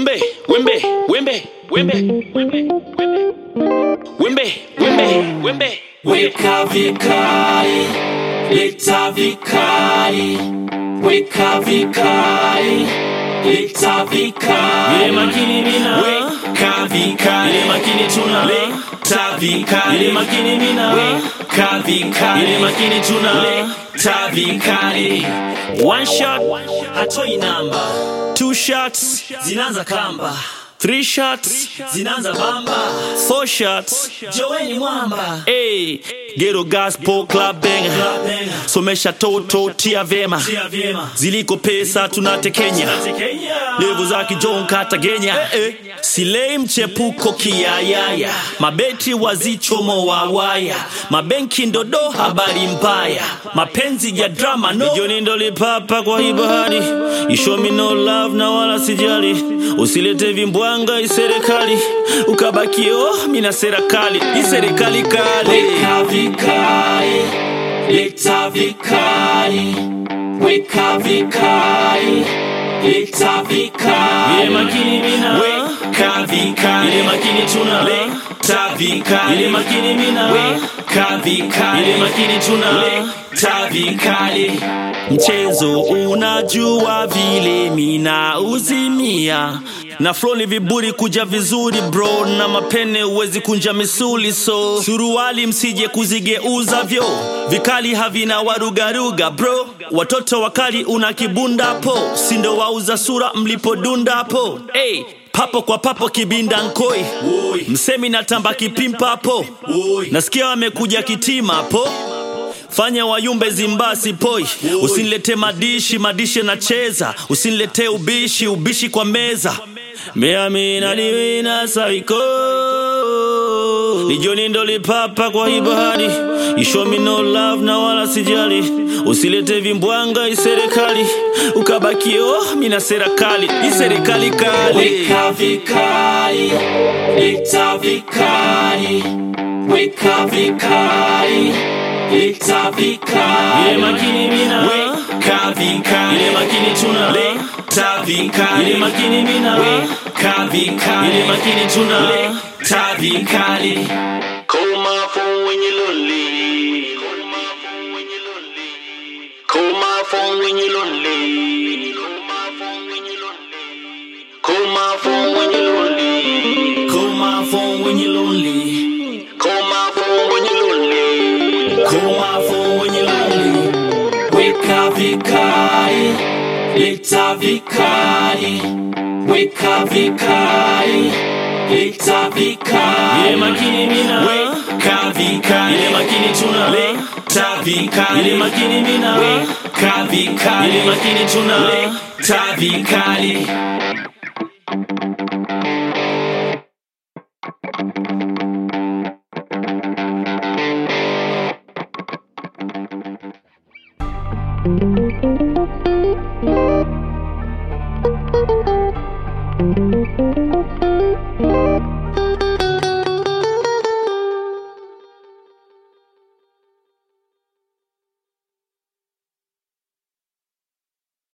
Wembe, wembe, wembe, wembe, wembe, wembe, wembe, wembe. Weka vikali, leta vikali, weka vikali, leta vikali. Ile makini mina, Weka vikali, ile makini tuna, leta vikali, ile makini mina, weka vikali, ile makini tuna. leta vikali. One shot, Hatoi namba, two shots, zinaanza kamba, three shots, zinaanza bamba. four shots. Joweni mwamba, Hey, Ghetto Gospel Club Banger. Benga, Somesha toto tia vema. tia vyema. Ziliko pesa tunatekenya. Kenya. Levo za kijon katagenya. Eh, eh. Silei mchepuko kiyayaya. Mabeti wazichomo wawaya. Mabenki ndodo habari mbaya. Mapenzi ya drama no. Joni ndo lipapa kwa hii bahari. You show me no love na wala sijali. Usilete vimbwanga iserikali. Ukabakie oh mina serikali. Iserikali kali. Weka vikali, leta vikali, weka vikali, leta vikali. Ile makini mina. Weka vikali, Ile makini tuna. leta vikali, Ile makini mina. weka vikali, Ile makini tuna. leta vikali. mchezo unajua vile mina uzimia na flow ni viburi kuja vizuri bro na mapene uwezi kunja misuli so suruali msije kuzigeuza vyo vikali havina warugaruga bro watoto wakali una kibunda po sindo wauza sura mlipodunda po hey, papo kwa papo kibinda nkoi msemi natamba kipimpa po nasikia wamekuja kitima po fanya wayumbe zimbasi poi usinilete madishi madishi nacheza usinilete ubishi ubishi kwa meza meamina niwina saiko lijoni ndo lipapa kwa hii bahari ishomi no love na wala sijali usilete vimbwanga iserikali ukabakie oh mina serikali iserikali kali Weka vikali, leta vikali, weka vikali, leta vikali. ile makini mina Weka vikali, ile makini tuna leta vikali, ile makini mina weka vikali, ile makini tuna leta vikali. Call my phone when you're lonely. Call my phone when you're lonely. Call my phone when you're lonely. Call my phone when you're lonely. Call my phone when you're lonely. Call my phone when you're lonely. Call my phone when you're lonely. Weka vikali, leta vikali, weka vikali, leta vikali. Ile makini mina. Weka vikali, Ile makini tuna. leta vikali, Ile makini mina. weka vikali, Ile makini tuna. leta vikali. Thank you.